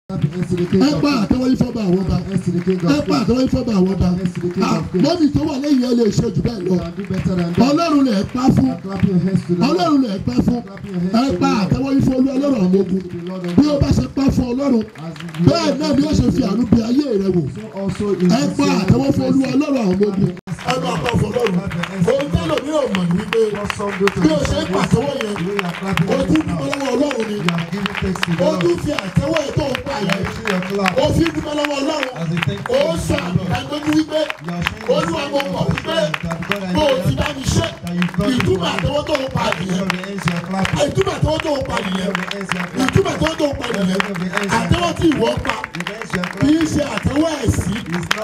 ẹ pa àtẹwọ́ yìí fọ́ba àwọn ọba ẹ pa àtẹwọ́ yìí fọ́ba àwọn ọba mọ́mí tó wà lẹ́yìn ẹ lè ṣe jù bẹ́ẹ̀ lọ ọlọ́run lè pa fún ọlọ́run lè pa fún ẹ pa àtẹwọ́ yìí fún olú ọlọ́run àwọn ogun bí ó bá ṣe pa fún ọlọ́run bẹ́ẹ̀ náà ni ó ṣe fi àánú bí ayé rẹ wò ẹ pa àtẹwọ́ fún olú ọlọ́run àwọn ogun ẹ máa pa fún ọlọ́run ohun tó lò ní ọ̀mọ̀ ní wípé bí ó ṣe ń pàtẹ́wọ́ yẹn o tún dúpẹ́ lọ́wọ́ ọlọ́run ni o tún fi àtẹ́wọ́ yẹn tó ń pa yẹn o fi dúpẹ́ lọ́wọ́ ọlọ́run o sọ àgbẹ̀dúgbò wípé olúwa mo mọ̀ wípé bó o ti bá mi ṣe ìtumọ̀ àtẹ́wọ́ tó ń pa nìyẹn ìtumọ̀ àtẹ́wọ́ tó ń pa nìyẹn ìtumọ̀ àtẹ́wọ́ tó ń pa nìyẹn àtẹ́wọ́ tí ìwọ pa kì í ṣe àtẹ́wọ́ ẹ̀sìn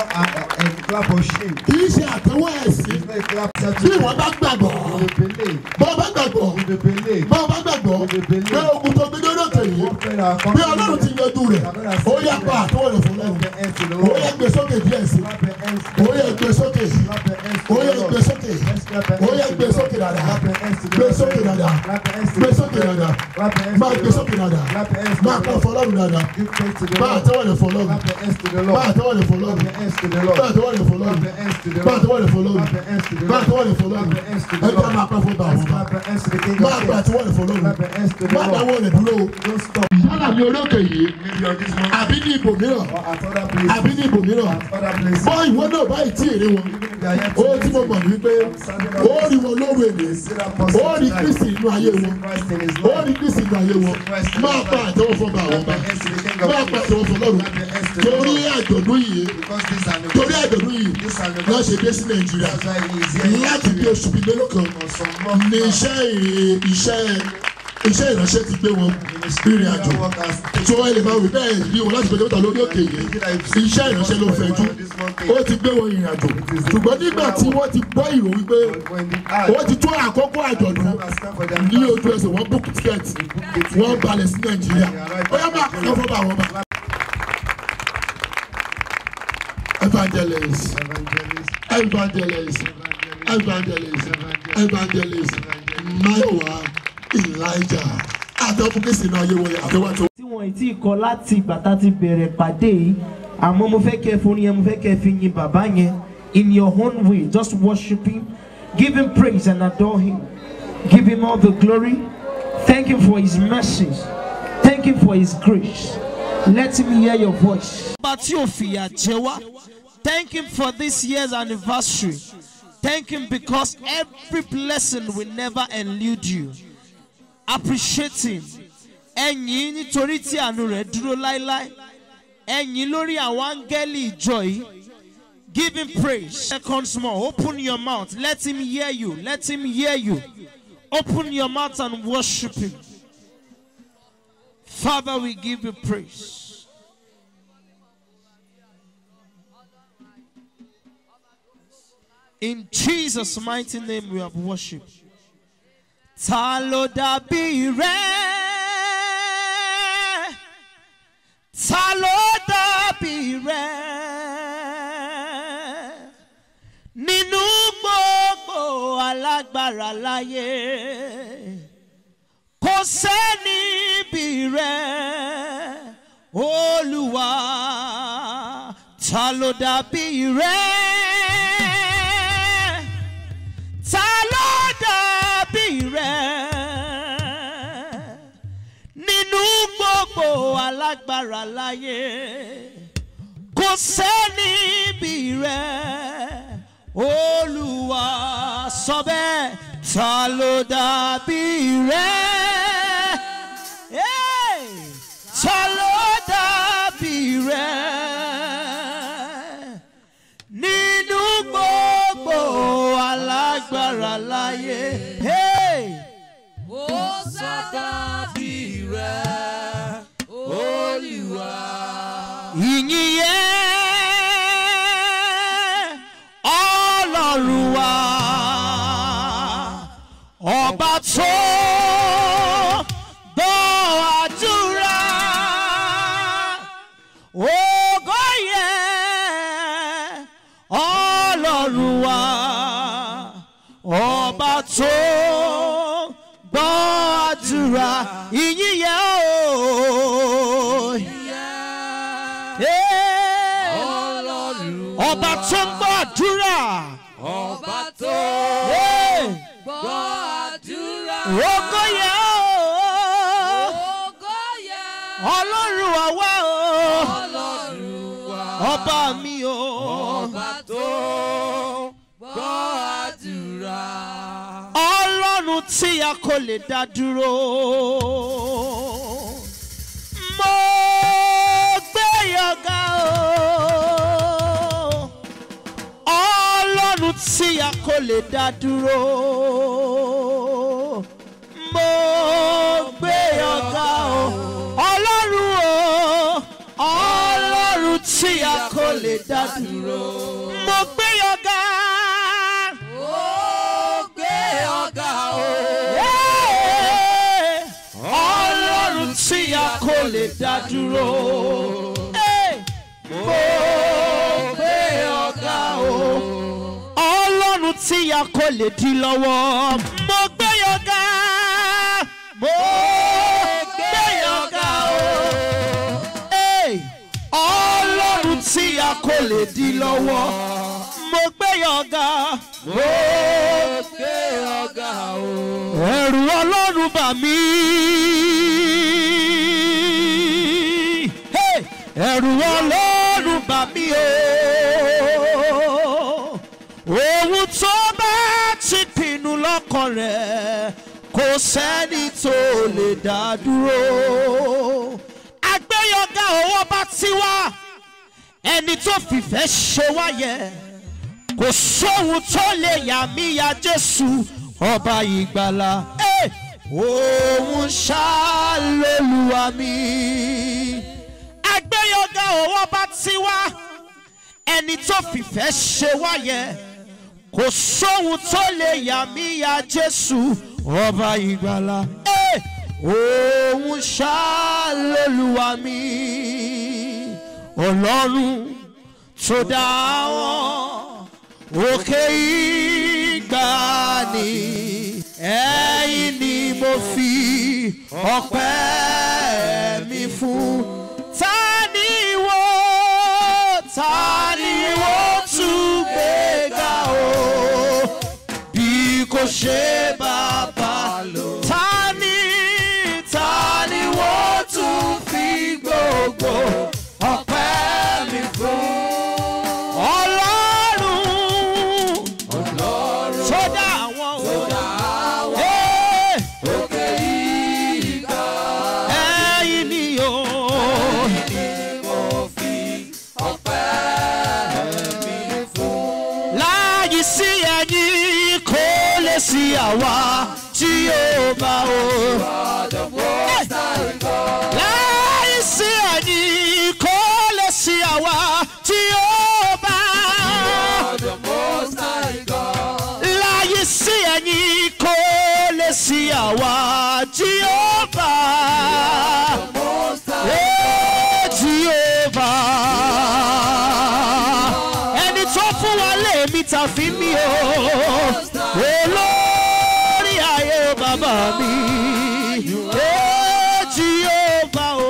kì í ṣe àtẹ́wọ́ ẹ̀sìn tí ìwọ bá gbàgbọ́ bọ́ bá gbàgbọ́ bọ́ bá gbàgbọ́ pé ogun tó gbé lórí òkè yìí bí ọlọ́run ti yanjú rẹ̀ ó yá pa àtẹ́wọ́ rẹ̀ fún lọ́run ó yá gbé sókè díẹ̀ sí ó yá gbé sókè ó yá gbé sókè ó yá gbé sókè dáadáa gbé sókè dáadáa gbé sókè dáadáa máa gbé sókè dáadáa máa pa fọlọ́run dáadáa máa àtẹ́wọ́ rẹ̀ fọlọ́run máa àtẹ́wọ́ rẹ̀ fọlọ́run máa àtẹ́wọ́ rẹ̀ fọlọ́run máa àtẹ́wọ́ rẹ̀ fọlọ́run máa àtẹ́wọ́ rẹ̀ fọlọ́run ẹgbẹ́ máa pẹ́ fún bá àwọn bá máa gba àtẹ́wọ́ rẹ̀ fọlọ́run máa dáwọ́ rẹ̀ dúró yálà ní orí òkè yìí àbí ní ibòmíràn àbí ní ibòmíràn bọ́ ìwọ náà báyìí tí èrè wọn ó tí mo mọ̀ ní wípé ó rí wọn lóru èlé ó rí kristi inú ayé wọn ó rí kristi inú ayé wọn máa pa àtẹ́wọ́ fún bá àwọn bá máa pa àtẹ́wọ́ fún lọ́rùn torí àjọ̀dún yìí torí àjọ̀dún yìí lọ́ọ́ ṣe dé sí nàìjíríà láti bí oṣù bíi mélòó kan ní iṣẹ́ iṣẹ́ iṣẹ́ ìránṣẹ́ ti gbé wọn rìnrìn àjò tí wọ́n lè máa wí bẹ́ẹ̀ rí wọn láti gbẹdẹ́gbẹ́ta lórí òkè yìí iṣẹ́ ìránṣẹ́ ló fẹ̀jú ó ti gbé wọn rìnrìn àjò ṣùgbọ́n nígbà tí wọ́n ti gbọ́ ìrò wípé wọ́n ti tó àkókò àjọ̀dún ní ojú ẹsẹ̀ wọ́n book ticket wọ́n balẹ̀ sí nàìjíríà ó yẹ máa kọ́ fún bá wọn bá. evangelist evangelist evangelist evangelist maiwa elijah àtẹ̀wọ́fúnkẹ́sì náà yé wọ̀nyí àtẹ̀wọ́tò. tí wọ́n ti kọ láti ìgbà tá a ti bẹ̀rẹ̀ pàdé yìí àmọ́ mo fẹ́ kẹ́ fún yẹn mo fẹ́ kẹ́ fi yin bàbá yẹn in your own way just worship him give him praise and adore him give him all the glory thank him for his mercies thank him for his grace let him hear your voice. ọba tí ò fìyà jẹ wá thank him for this year's anniversary thank him because every blessing will never elude you appreciate him ẹ̀yìn nítorí tí àánú rẹ̀ dúró láéláé ẹ̀yìn lórí àwọn áńgẹ́lì ìjọ yìí give him praise seconds more open your mouth let him hear you let him hear you open your mouth and worship him father we give you praise in jesus mighty name we have worshipped ta ló dàbí rẹ ta ló dàbí rẹ nínú gbogbo alágbára láyé kò sẹ́ni bí rẹ olúwa ta ló dàbí rẹ ta ló dàbí rẹ nínú gbogbo alágbára láyé kò sẹ́ni bí rẹ olúwa sọ bẹ́ẹ̀ ta ló dàbí rẹ Hey! ta ló dàbí rẹ nínú gbogbo alágbára láyé. Hey! Ó sádàbí rẹ̀, Olúwa. ìyìn yẹn ọlọ́run wa ọba tó gbọ́ àdúrà ògo yẹn ọlọ́run wa ọba tó gbọ́ àdúrà ìyìn yẹn o. Hey! ọlọ́run ọba tó ń gbọ́ àdúrà. ọba tó Hey! gbọ́ àdúrà. ògo yẹ ọ́ Ògo yẹ ọlọ́run àwa o ọlọ́run wa. ọba mi o. ọba tó gbọ́ àdúrà. ọlọ́run tí a kò lè dá dúró. mo gbé yọ̀gá o. ọlọ́run tí a kò lè dá dúró. mo gbé yọ̀gá o. ọlọ́run o. ọlọ́run tí a kò lè dá dúró. mo gbé yọ̀gá. ó gbé ọ̀gá o. Hey! ọlọ́run tí a kò lè dá dúró. Hey! mo gbé ọ̀gá o. ọlọ́run tí a kò lè dí lọ́wọ́. mo gbé ọ̀gá. mo gbé ọ̀gá o. Hey! ọlọ́run tí a kò lè dí lọ́wọ́. mo gbé ọ̀gá. mo gbé ọ̀gá o. ẹ̀rù ọlọ́run bà mí. Hey! ẹ̀rù ọlọ́run bà mí o. ohun tó bá ti pinnu lọ́kàn rẹ̀ kò sẹ́ni tó lè dá dúró. àgbéyọ̀gá owó bá ti wá ẹni tó fìfẹ́ ṣe wáyẹ kò sóhun tó lè yà mí ya jésù ọba ìgbàlà Eh! òun ṣàlélùwà mi. àgbéyọ̀gá òwò bá ti wá ẹni tó fìfẹ́ ṣe wáyẹ kò sóhun tó lè yà mí ya jésù ọba ìgbàlà Eh! òun ṣàlélùwà mi. ọlọ́run tó dá wọn òkè ìgbàanì ẹ̀yìn ni mo fi ọpẹ́ mi fún. ta ni wo ta ni wo tún gbéga o bí kò ṣe bàbá lò. ta ni ta ni wo tún fi gbogbo ọpẹ́ mi fún. ọlọ́run sódà àwọn o. Ee, òkè ìgbà ẹ̀yin ni o. mo fi ọpẹ́ mi fún. láyé sí ẹ̀yin kò lè sí àwa tí yóò bá o. ọ̀dọ̀ pósítà ìkọ́. láyé sí ẹ̀yin kò lè sí àwa tí yóò bá. ọ̀dọ̀ pósítà ìkọ́. láyé sí ẹ̀yin kò lè sí àwa tí yóò bá. pósítà Ee, Jehovah. ẹni tó fún wa lèmi ta fi mí o olórí ayé o bàbá mi Ee, Jehovah o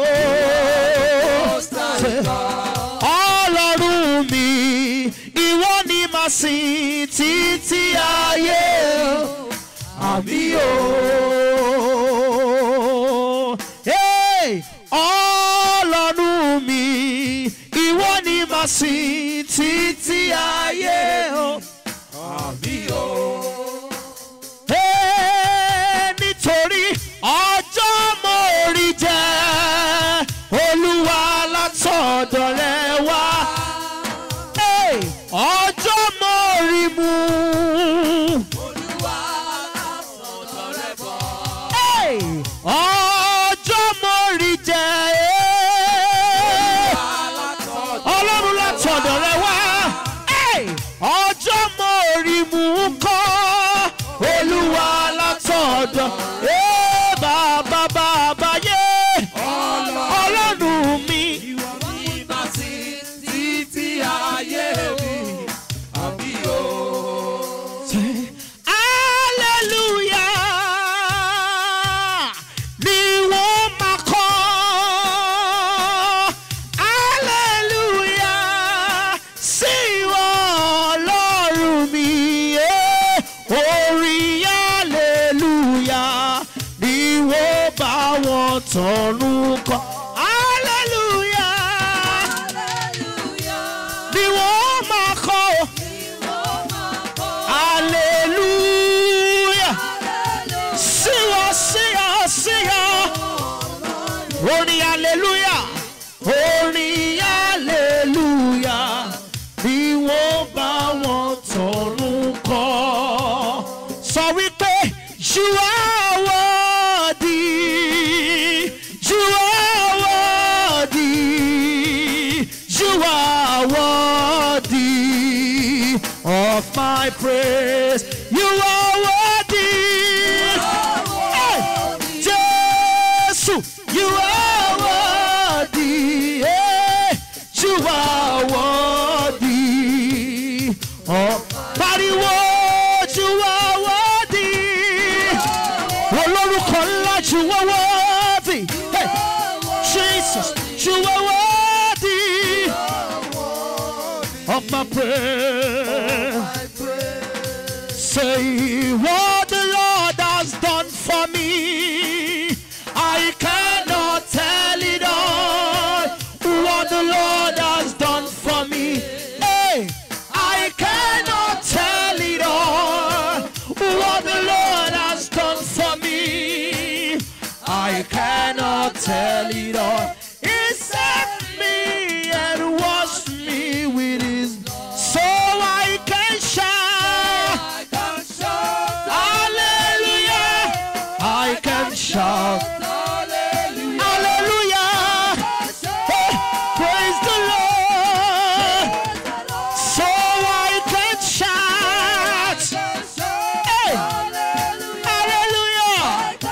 ọlọ́run mi ìwọ ni màá sìn títí ayé àmì o. Hey! ọlọ́run mi ìwọ ni màá sìn títí ayé o. àbí o. Hey! nítorí ọjọ́ mo rí jẹ́ olúwa látọ̀dọ̀ rẹ wá. Hey! ọjọ́ mo rí mu. olúwa látọ̀dọ̀ rẹ̀ bọ̀. Hey! ọjọ́ mo rí jẹ́. Hey! látọ̀dọ̀ ọlọ́run látọ̀dọ̀ rẹ wá Hey! ọjọ́ You are worthy of my praise. You are worthy. Hey! Jesus, you are worthy. Hey! You are worthy. Oh, pariwo, you are worthy. Olórúkọ ńlá, you are worthy. Hey! Jesus, you are worthy of my prayer. Say what the Lord has done for me. I cannot tell it all. What the Lord has done for me. Hey, I cannot tell it all. What the Lord has done for me. I cannot tell it all. He set me and washed me with his so I can shout. Hallelujah. I can shout. Hallelujah. Hey, praise the Lord. So I can shout. Hey, hallelujah.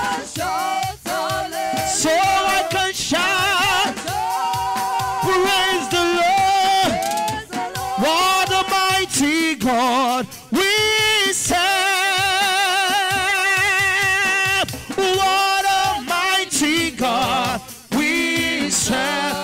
So I can shout. Praise the Lord. What a mighty God we serve. What a mighty God we serve.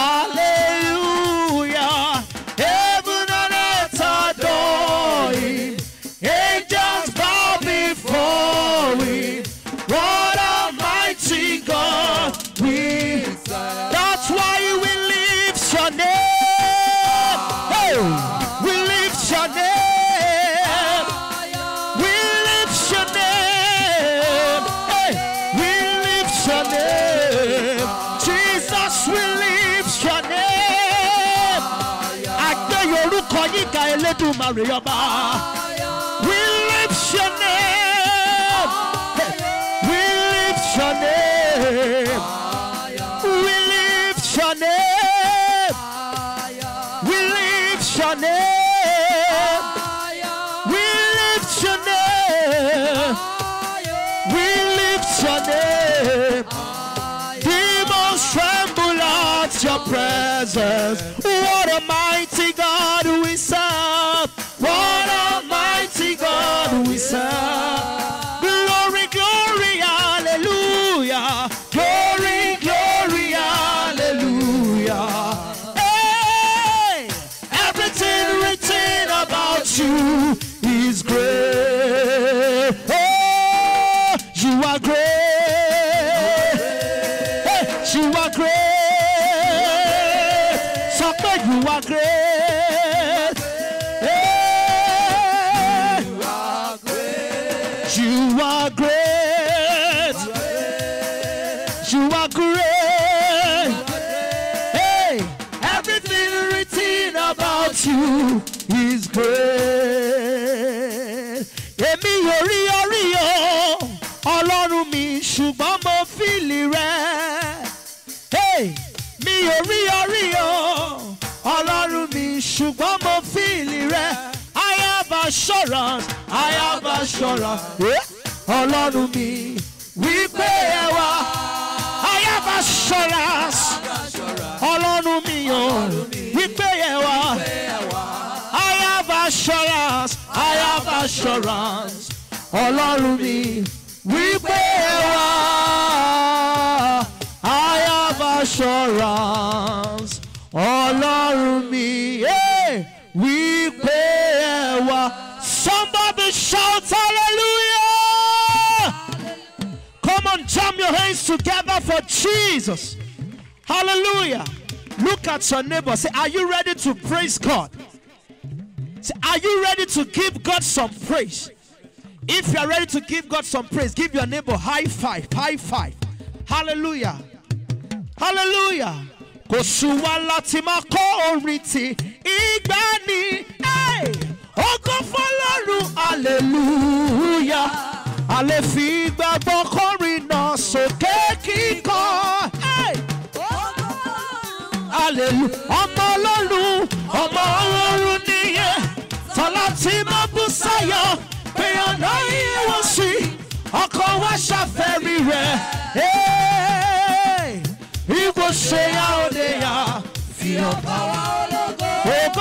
Hallelujah. Heaven and earth adore him. Angels bow before him. What a mighty God we serve. That's why we lift your name. Hey, we lift your name. We lift your name. Hey, we lift your name. Jesus, we lift your name. Àgbẹ̀ yorùkọ yíga Elédùmarè ọba. We lift your name. Hey, we lift your name. We lift your name. We lift your name. We lift your name. We lift your name. Demons tremble at your presence. What a mighty God we serve. What a mighty God we serve. Glory, glory, hallelujah. Glory, glory, hallelujah. Hey, everything written about you is great. Oh, you are great. Hey, you are great. Sọ pé you are great. Hey, you are great. You are great. Hey, everything written about you is great. Èmi yóò rí orí o, Ọlọ́run mi ṣùgbọ́n mo fìlì rẹ̀. Hey, mi ò rí orí o, Ọlọ́run mi ṣùgbọ́n mo fìlì rẹ̀. I have assurance, I have assurance. Eh? Ọlọ́run mi wípé ẹ wá. I have assurance. Ọlọ́run mi ò wípé ẹ wá. I have assurance. I have assurance. Ọlọ́run mi wípé ẹ wá. I have assurance. Ọlọ́run mi eh, wípé ẹ wá. Somebody shout hallelujah. Come on, jam your hands together for Jesus. Hallelujah. Look at your neighbor. Say, Are you ready to praise God? Say, Are you ready to give God some praise? If you are ready to give God some praise, give your neighbor high five. High five. Hallelujah. Hallelujah. Kò sùn wá láti máa kọ́ orin tí ìgbà ni. Hey! Ògo fọlọ́run hallelujah. A lè fi gbàgbọ́ kọrin náà sókè kíkọ́. Hey! hallelujah ọmọ ọlọ́run ọmọ ọlọ́run nìyẹn tọ́lá tí mo bú sáyọ pé ọ̀nà ìwọ̀n sí ọkọ̀ wa ṣàfẹ́rí rẹ̀ ìwọ ṣe ya òde ya fi ọba wa ògo.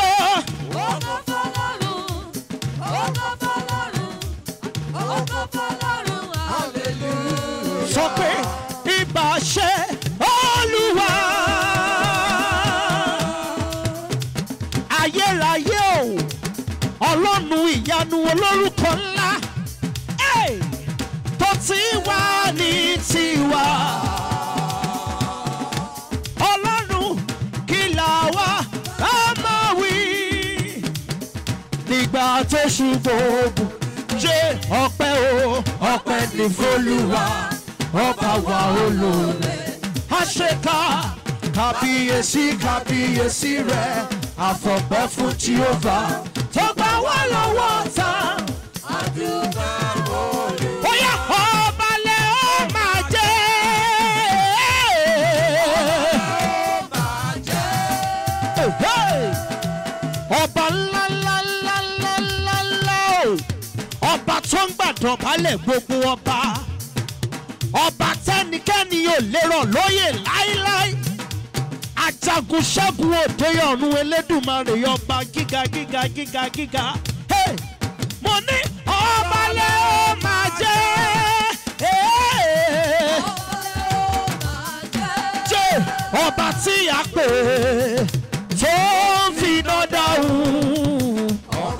sọ pé ibà ṣe olúwa ayérayé o ọlọ́run ìyanu olórúkọ ńlá Hey! tó ti wà ní tiwa ọlọ́run kí là wá á máa wí nígbà tó ṣubú jẹ́ ọpẹ́ o ọpẹ́ ní fọlùwà ọba wa olóore àṣekà kábíyèsí kábíyèsí rẹ àfọ̀pẹ́ fún jehova tó gbà wá lọ́wọ́ ta. Bóyá ọba lẹ ó máa jẹ́. Ọba ńlá ńlá ńlá ńlá ńlá ńlá o. Ọba tó ń gbàdọ̀ balẹ̀ gbogbo ọba. Ọba tẹ́nikẹ́ni ò lérò lóyè láíláí. Ajagun ṣẹ́gun òde ọ̀run elédùnmarè ọba gíga gíga gíga gíga. Hey! Mo ní ọba lẹ ó máa jẹ́. Hey! jẹ́ ọba tí a pè é tó ń fi iná dáhùn.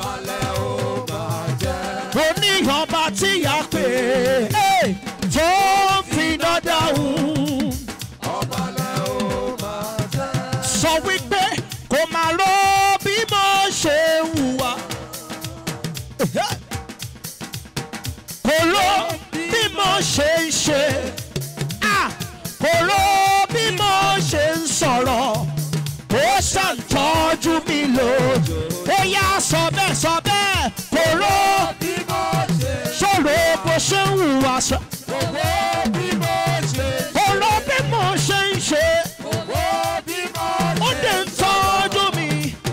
mo ní ọba tí a pè é tó ń fi iná dáhùn. sọ wípé kò máa rọ bí mo ṣe ń hùwà. kò rọ bí mo ṣe ń ṣe. Ah! kò rọ bí mo ṣe ń sọ̀rọ̀ ó ṣàǹtọ́jú mi lò ó yá sọ bẹ́ẹ̀ sọ bẹ́ẹ̀ kò rọ ṣòro bó ṣe ń hùwà sọ kò rọ bí mo ṣe ń ṣe ó dé ń tọ́jú mi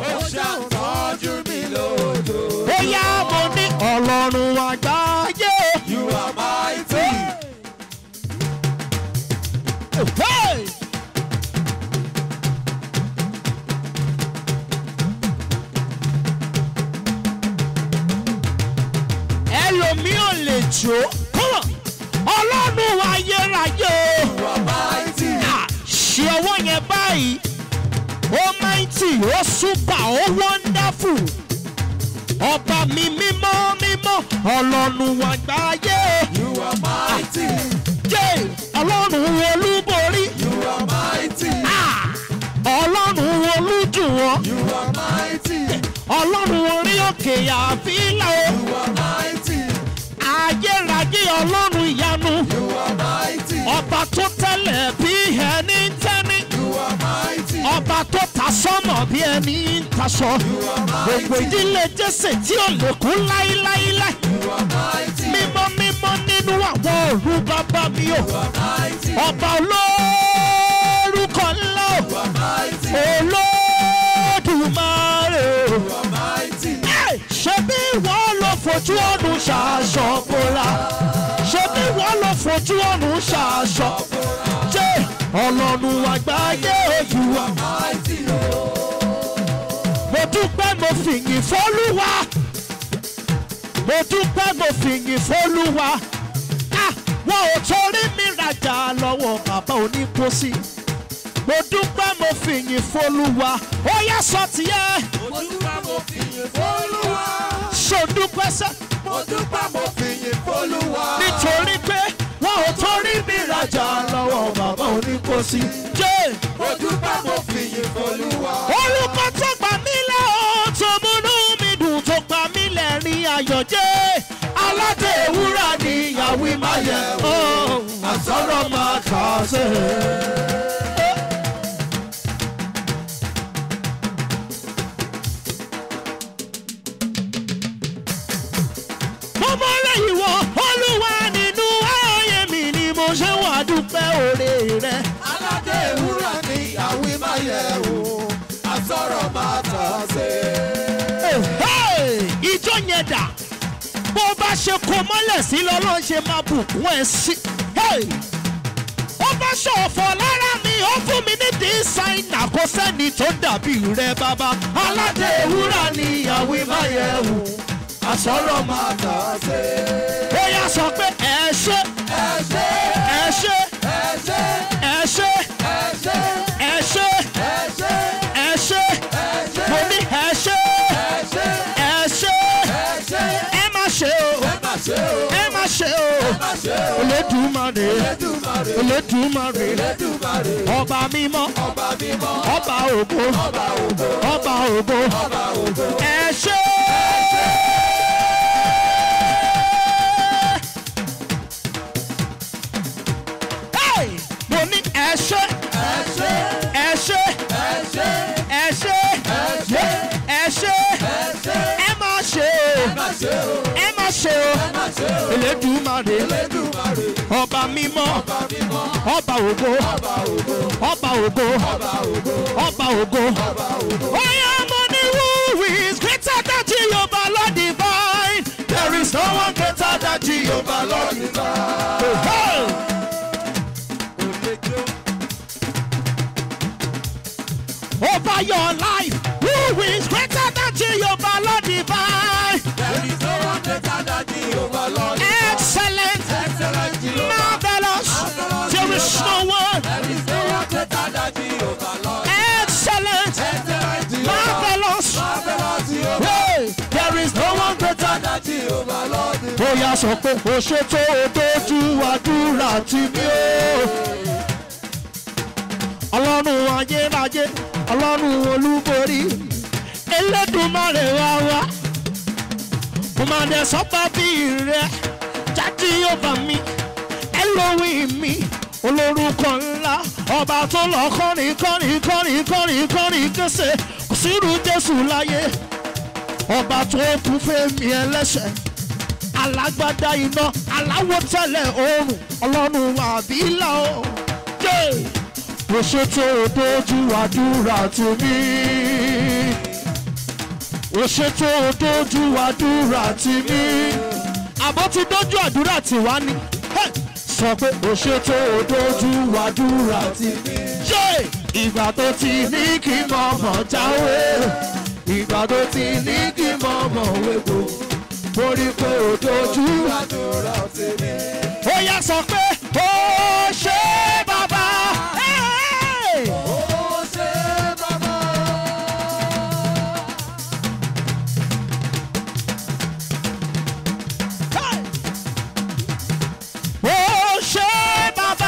ó yá mo ní ọlọ́run àgbáyé You are mighty. Hey! ẹlòmí ò lè jó Come on. ọlọ́run ayérayé o You are mighty. Ah, ṣe ọwọ́ yẹn báyìí ó mighty ó super ó wonderful ọba mi mímọ́ mímọ́ ọlọ́run àgbáyé You are mighty. jẹ́ ọlọ́run olúborí You are mighty. Ah, ọlọ́run olújùwọ̀n You are mighty. ọlọ́run orí òkè àfílà o You are mighty. ayérayé ọlọ́run ìyanu You are mighty. ọba tó tẹ́lẹ̀ bí ẹni ń tẹ́ni You are mighty. ọba tó ta sọ́mọ̀ bí ẹni ń taṣọ gbogbo ìdílé jésè tí ò lè kú láíláíláí You are mighty. mímọ́ mímọ́ nínú àwọn òru bàbá mi o You are mighty. ọba olórúkọ ńlá o You are mighty. olódùmarè o. You are mighty. Ẹ̀, ṣebí wọ́n lọ fojú ọ̀run ṣaṣọ bora ṣebí wọ́n lọ fojú ọ̀run ṣaṣọ jẹ́ ọlọ́run àgbáyé ojú wa. Mighty. mo dúpẹ́ mo fìyìn fọ́lúwa mo dúpẹ́ mo fìyìn fọ́lúwa Ah, wọn ò torí mi rajà lọ́wọ́ bàbá onípòsí mo dúpẹ́ mo fìyìn fọ́lúwa ó yá sọ tiẹ̀ Mo dúpẹ́ mo fìyìn f'Olúwa. ṣòdúpẹ́ sẹ́. Mo dúpẹ́ mo fìyìn f'Olúwa. nítorí pé wọn ò torí mi rajà lọ́wọ́ bàbá oníkóṣí. jẹ́ Mo dúpẹ́ mo fìyìn f'Olúwa. orúkọ tó pa mí lẹ́ o tó múnú mi dùn tó pa mí lẹ́rìn ayọ̀ jẹ́ aládé ewúrà ní ìyàwó ìmáyẹ̀ o àsọ̀rọ̀ máa kà á sí. mo mọ lẹ́yìn wọ olúwa nínú ayé mi ni mo ṣe wà dúpẹ́ òre rẹ̀. Aládé ewúrẹ́ ni àwí máa yẹ̀ wò. bó bá ṣe kó mọ́lẹ̀ sí lọ́lọ́ ṣe máa bùkún ẹ̀ sí. Hey! ó bá ṣọ̀fọ̀ lára mi ó fún mi ní dísáínà kó sẹ́ni tó dàbí rẹ bàbá. aládé ewúrà ni ìyàwó ìmáyẹ̀wò àsọ̀rọ̀ máa tà á sí. ó yà sọ pé ẹ ṣe ẹ ṣe ẹ ṣe ẹ ṣe ẹ ṣe ẹ ṣe ẹ ṣe ẹ ṣe ẹ ṣe ẹ ṣe mo ní ẹ ṣe ẹ ṣe ẹ ṣe ẹ ṣe ẹ má ṣe o ẹ má ṣe o ẹ má ṣe o má ṣe o olódùmarè Elédùmarè olódùmarè Elédùmarè ọba mímọ́ ọba mímọ́ ọba ògo ọba ògo ọba ògo ọba ògo ẹ ṣe. Hey! mo ní ẹ ṣe ẹ ṣe ẹ ṣe ẹ ṣe ẹ ṣe ẹ ṣe ẹ ṣe ẹ ṣe ẹ má ṣe má ṣe o o ẹ má ṣe o má ṣe o Elédùmarè Elédùmarè ọba mímọ́ ọba mímọ́ ọba ògo ọba ògo ọba ògo ọba ògo ọba ògo. ọba ògo. Oya money who is greater than Jehovah Lord divine. There is no one greater than Jehovah Lord divine. Hey! Over your life, who is greater than Jehovah Lord divine? There is no one greater than Jehovah Lord. Excellent, Excellent Jehovah. marvelous. There is no one. There is no one greater than Jehovah Lord. Excellent, Excellent Jehovah. marvelous. Marvelous Jehovah. Hey, there is no one greater Greater than Jehovah Lord. bóyá sọ pé o ṣe tó o dojú àdúrà tì mí o. ọlọ́run ayérayé ọlọ́run olúborí elédùnmarè wá wá mo máa dẹ̀ sọ́pà bí rẹ̀ jáde yóò bá mi ẹlòmíì mi olórúkọ ńlá ọba tó lọ kọrin kọrin kọrin kọrin kọrin kése kò sírú jésù láyé ọba tó kú fẹ́mi ẹlẹ́ṣẹ̀ alágbádá iná aláwọ̀ tẹ́lẹ̀ oòrùn ọlọ́run àbílà o. Yé! mo ṣètò dojú àdúrà tì mí. mo ṣètò dojú àdúrà tì mí. àbọ̀ ti dojú àdúrà tì wá ni. Hey! sọ pé mo ṣètò dojú àdúrà tì mí. Yé! ìgbà tó ti ní kí mọ̀mọ́ jáwé ìgbà tó ti ní kí mọ̀mọ́ wégbò borí pé ó dojú Àdúrà tèmi. ó yá sọ pé ó ṣe bàbá. Hey! Ó ṣe bàbá. Hey! ó ṣe bàbá.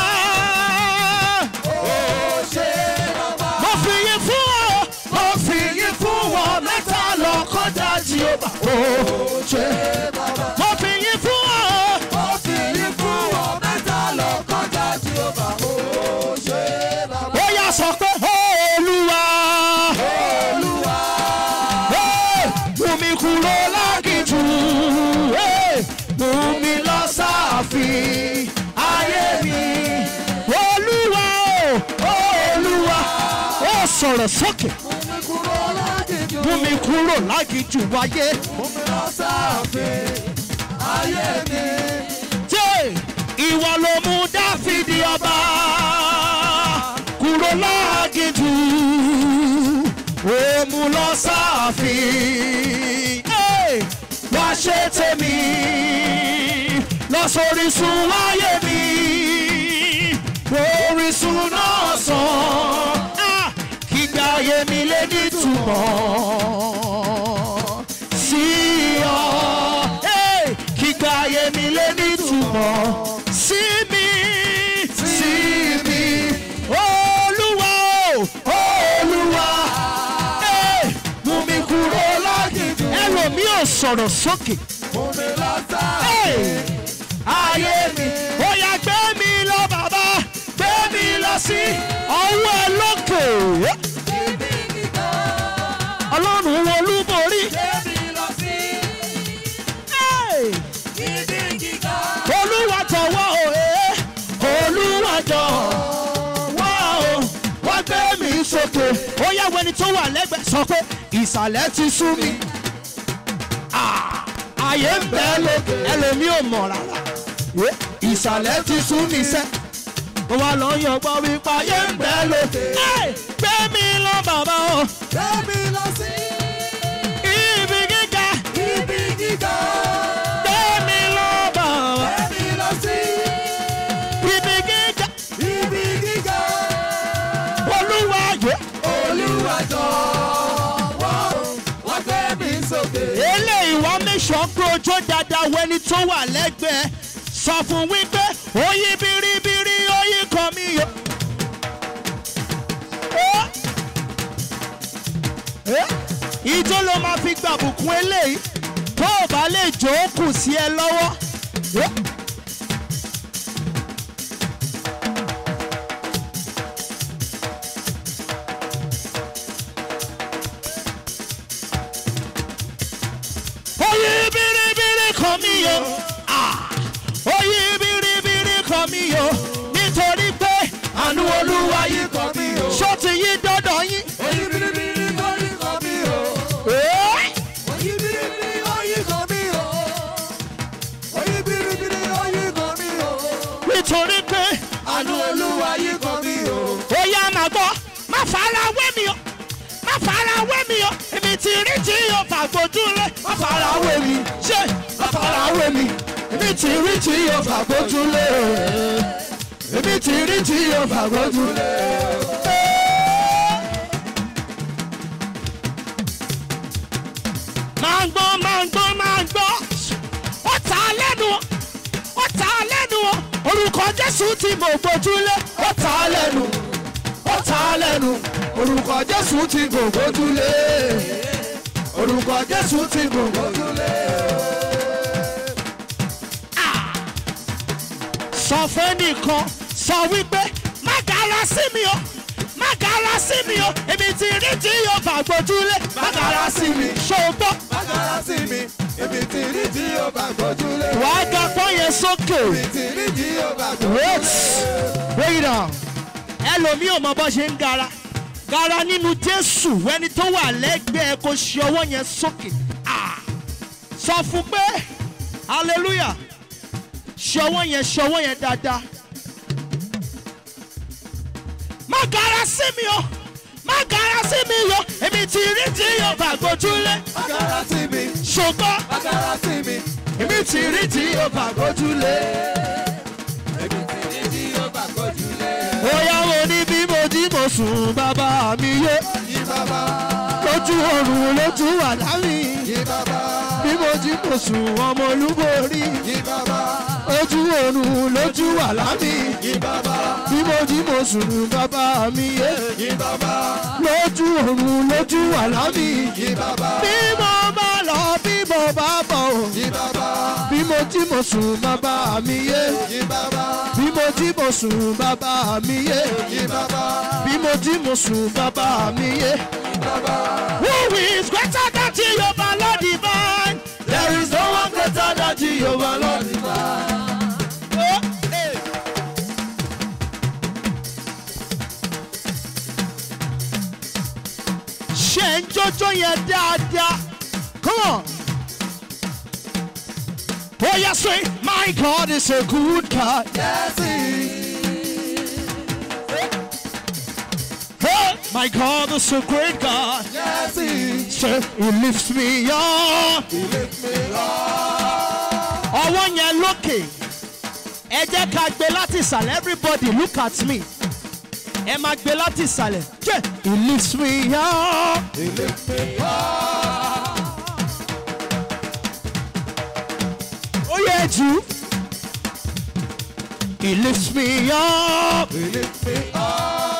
Ó ṣe bàbá. mo fi yín fún ọ mo fi yín fún ọ mẹ́ta lọ kọjá jehova. ó ṣe bàbá. mo fi yín fún ọ. Ó fi yín fún ọ mẹ́ta lọ kọjá Jehovah. Ó ṣe bàbá. ó yá sọ pé olúwa. Olúwa. Hey! mú mi kúrò lágìjù Hey! mú mi lọ sáàfin ayé mi olúwa o olúwa ó sọ̀rọ̀ sókè Mú mi kúrò lágìjù. mú mi kúrò lágìjù wáyé Mú mi lọ sáàfin ayé mi. jẹ́ ìwọ ló mú dáfídì ọba kúrò lágìjù ó mú lọ sáàfin Hey! wá ṣe tèmi lọ sórísun wáyé mi orísun náà sàn Ah! kígbà ayé mi lé nítumọ̀ sí ọ Hey! kígbà ayé mi lé nítumọ̀ sí mi sí mi olúwa o olúwa Hey! mú mi kúrò lágìjù ẹlòmíì ò sọ̀rọ̀ sókè Mú mi lọ Hey! sáàfin ayé mi ó yá gbé mi lọ bàbá gbé mi lọ sí ọwọ́ ẹ lókè ibi gíga. ọlọ́run olúborí Gbé mi lọ sí Hey! ibi gíga. olúwa jọ̀wọ́ òye olúwa jọ̀wọ́ o wá gbé mi sókè ó yá wẹni tó wà lẹ́gbẹ̀ẹ́ sọ pé ìsàlẹ̀ ti sú mi Ah! ayé ń bẹ lókè ẹlòmíì ò mọ̀ rárá ìsàlẹ̀ ti sún mi sẹ́ mo wá lọ yọgbọ́n wípé ayé ń bẹ lókè Ẹ́, gbé mi lọ bàbá o Gbẹ́mi lọ sí ibi gíga ibi gíga. gbé mi lọ bàbá Gbẹ́mi lọ sí ibi gíga ibi gíga. olúwa yẹ. Olúwa jọ̀wọ́ wá gbé mi sókè. eléyìí wá mẹ́sàn pé ojú dáadáa wẹni tó wà lẹ́gbẹ̀ẹ́ sọ fún wípé oyin biribiri oyin kan mi yó. Ó. Ẹ́, ìjó ló máa fi gbàbùkún eléyìí tó o bá lè jó ó kù sí ẹ lọ́wọ́. Ẹ́. oyin biribiri kan mi yó. Ah. oyin biribiri kan mi yó. nítorí pé àánú olúwa yìí kọ́ mi o. ṣó ti yí dọ́dọ̀ yín. Oyin biribiri oyin kọ́ mi o. Ẹ́. Oyin biribiri oyin kọ́ mi o. Oyin biribiri oyin kọ́ mi o. nítorí pé Àánú Olúwa yìí kọ́ mi o. ó yá máa gbọ́ má fara wé mi o má fara wé mi o èmi ti rí tí yóò fàgbójú lé má fara wé mi ṣé má fara wé mi èmi ti rí tí yóò fàgbójú lé èmi ti rí tí yóò fàgbójú lé. máa ń gbọ́ máa ń gbọ́ máa ń gbọ́ ó ta lẹ́nu ó ta lẹ́nu orúkọ jésù tí mo gbójúlé ó ta lẹ́nu ó ta lẹ́nu orúkọ jésù tí mo gbójúlé orúkọ jésù tí mo gbójúlé. Ah! sọ fún nìkan sọ wípé má gara sí mi o má gara sí mi o èmi ti rí tí yóò bá gbójúlé má gara sí mi ṣògbọ́n Bákàrà sí mi, èmi ti rí tí ó bá gbójúlé. wàá ga pọ́n yẹn sókè. Èmi ti rí tí ó bá gbójúlé. wait wait down ẹlòmíì ò mọ bó ṣe ń gara gara nínú jésù ẹni tó wà lẹ́gbẹ̀ẹ́ kò ṣe ọwọ́ yẹn sókè Ah! sọ fún pé hallelujah ṣe ọwọ́ yẹn ṣe ọwọ́ yẹn dáadáa má gara sí mi o má gara sí mi o èmi ti rí tí yóò bá gbójúlé Bákàrà sí mi, ṣùgbọ́n bákàrà sí mi, èmi ti rí tí yóò bá gbójúlé. èmi ti rí tí ó bá gbójúlé. Bóyá wo ni bí mo jí mo sùn bàbá mi yé. Yí bàbá, Lójú oorun lójú wà lámì. yí bàbá, Bí mo jí mo sùn ọmọ olúborí. yí bàbá, Lójú oorun lójú wà lámì. yí bàbá, Bí mo jí mo sùn bàbá mi yé. yí bàbá, Lójú oorun lójú wà lámì. yí bàbá, Bí mo bá lọ bí mo bá bọ̀ o. yí bàbá, Bí mo jí mo sùn bàbá mi yé. yí bàbá, Bí mo jí mo sùn bàbá mi yé. yí bàbá, Bí mo jí mo sùn bàbá mi yé. yí bàbá. Who is greater than Jehovah Lord divine? There is no one greater than Jehovah Lord divine. Oh, hey. Ṣé ń jójó yẹn dáadáa? Come on. Oh yes, say, my God is a good God. Yes, he Hey, my God is a great God. yes, he Say, He lifts me up. he lift me up. ọwọ́ yẹn lókè ẹ jẹ́ ká gbé láti ìsàlẹ̀ everybody look at me ẹ máa gbé láti ìsàlẹ̀ jẹ́ he lifts me up. He lift me up. ó yẹ jù he lifts me up. He lift me up.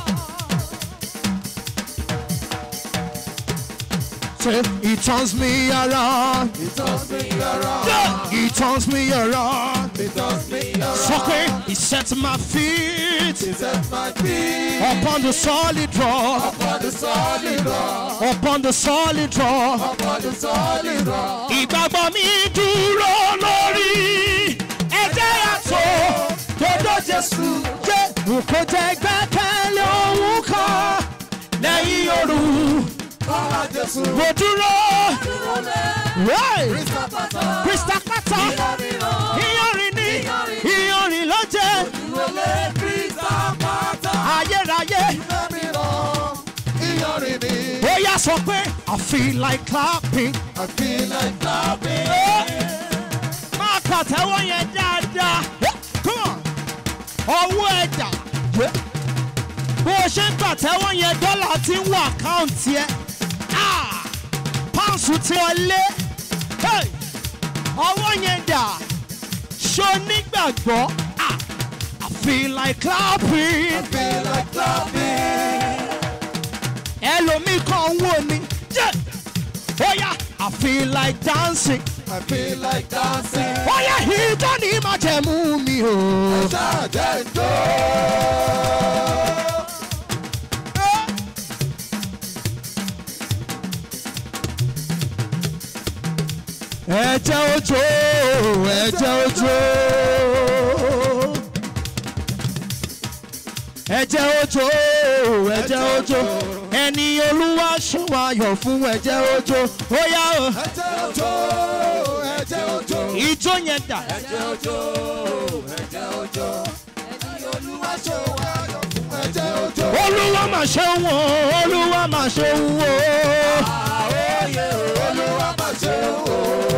Say, he turns me around. He turns me around. Yeah, he turns me around. He turns me around. sọ pé he sets my feet He sets my feet upon the solid rock. upon the solid rock. upon the solid rock. Upon the solid rock. ìgbàgbọ́ mi dúró lórí ẹ̀jẹ̀ àtò dodo jésù jẹ́ kò jẹ́ gbẹ́kẹ̀lé ohun kan lẹ́yìn òru Ọ̀la Jésù. mo dúró Dúró lé Hey! Krista pátá. krista pátá Ìyọrin o. iyanrin ní iyanrin ló jẹ́ Dúró lé Krista pátá. ayérayé Ìfẹ́mi lọ. Ìyọrin ni. ó yá sọ pé i feel like clapping. I feel like clapping. máa pàtẹ́wọ́ yẹn dáadáa. Come on. ọwọ́ ẹ̀dá. bó o ṣe ń pàtẹ́wọ́ yẹn dọ́là ti ń wọ àkáǹtì ẹ̀. Ah! páùnsù tí wọ́n lé. Hey! ọwọ́ yẹn dà. ṣó nígbàgbọ́. Ah! I feel like clapping. I feel like clapping. ẹlòmíì kan ń wò ni. Yeah! ó yá I feel like dancing. I feel like dancing. ó yá ìjọ ní májẹ̀mú mi o. Ṣáàjẹ́ ń jó. ẹ̀jẹ̀ ojó ẹ̀jẹ̀ ojó ẹ̀jẹ̀ ojó ẹ̀jẹ̀ ojó ẹni olúwa ṣọwayọ̀ fún ẹ̀jẹ̀ ojó ó yá o Ẹ̀jẹ̀ òjò. Ẹ̀jẹ̀ òjò. ìjó yẹn dà Ẹ̀jẹ̀ òjò. Ẹ̀jẹ̀ òjò. Ẹni olúwa ṣe wá yọ̀ fún ẹ̀jẹ̀ òjò. olúwa mà ṣe ń wò olúwa mà ṣe ń wò Àóyè olúwa máa ṣe wò.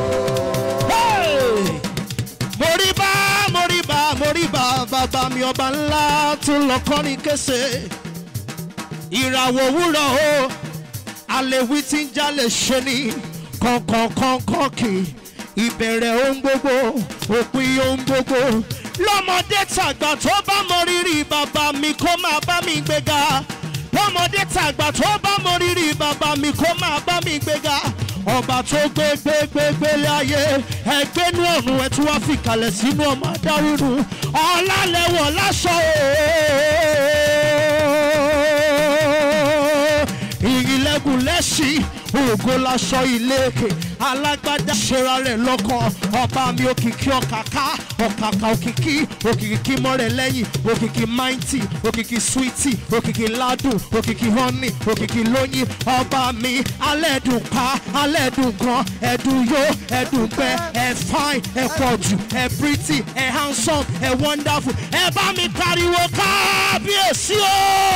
Hey! moriba moriba moriba bàbá mi ọba ńlá tún lọ kọrin kése ìràwọ̀ òwúrọ̀ o àlèwí tí ń jalè ṣe ni kọ̀ọ̀kọ̀ọ̀kọ̀ọ̀kọ̀ kì í ìbẹ̀rẹ̀ ohun gbogbo òpin ohun gbogbo lọ́mọdé tàgbà tó bá mọ rírì bàbá mi kó máa bá mi gbéga lọ́mọdé tàgbà tó bá mọ rírì bàbá mi kó máa bá mi gbéga ọba tó gbé gbé gbé gbé láyé ẹgbẹ́nu ọ̀run ẹ̀ tí wọ́n fi kalẹ̀ sínú ọmọ adárúnú ọ̀làlẹ́wọ̀ láṣọ ooo ìrìnlẹ́gùn lẹ́sìn ògo laṣọ ìlékè alágbádá ṣera rẹ̀ lọ́kàn ọba mi òkìkí ọ̀kàká ọ̀kàkà òkìkí òkìkí mọ́rẹ̀ lẹ́yìn òkìkí máìntì òkìkí swíìtì òkìkí ládùn òkìkí họ́nì òkìkí lóyìn ọba mi alẹ́dùn pa alẹ́dùn gan ẹ̀dùn yó ẹ̀dùn gbẹ ẹ̀ fine ẹ̀ pọ̀jù ẹ̀ pretty ẹ̀ handsome ẹ̀ wonderful ẹ̀ bá mi pariwo kábíyèsí o.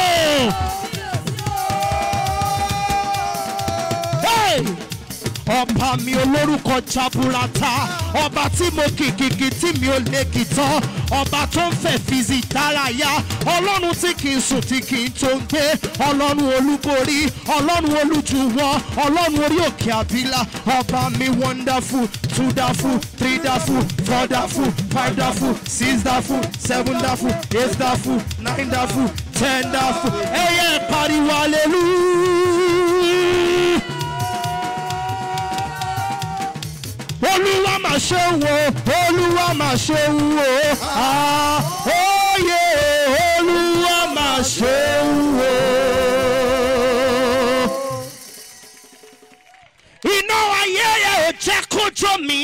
Hey! ọba mi olórúkọ jaburata ọba tí mo kìkìkì tí mi ò lè kì tán ọba tó ń fẹ̀ fìzì dárayá ọlọ́run tí kì í sùn tí kì í tó ń gbé ọlọ́run olúborí ọlọ́run olújùwọ́ ọlọ́run orí òkè àbílà ọba mi wonderful two dafu three dafu four dafu five dafu six dafu seven dafu eight dafu nine dafu ten dafu ẹ̀yẹ pariwo hallelujah. olúwa mà ṣe ń wo olúwa mà ṣe ń wo àóyè olúwa mà ṣe ń wo. iná ayé yẹ ò jẹ́ kójó mi